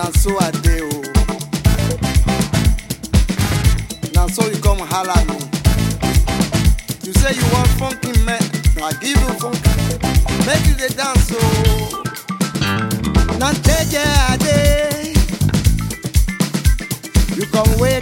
na so I dey o. Na so you come holla me. You say you want funky man, na I give you funky. Make you dey dance o. Na jeje I dey. You come way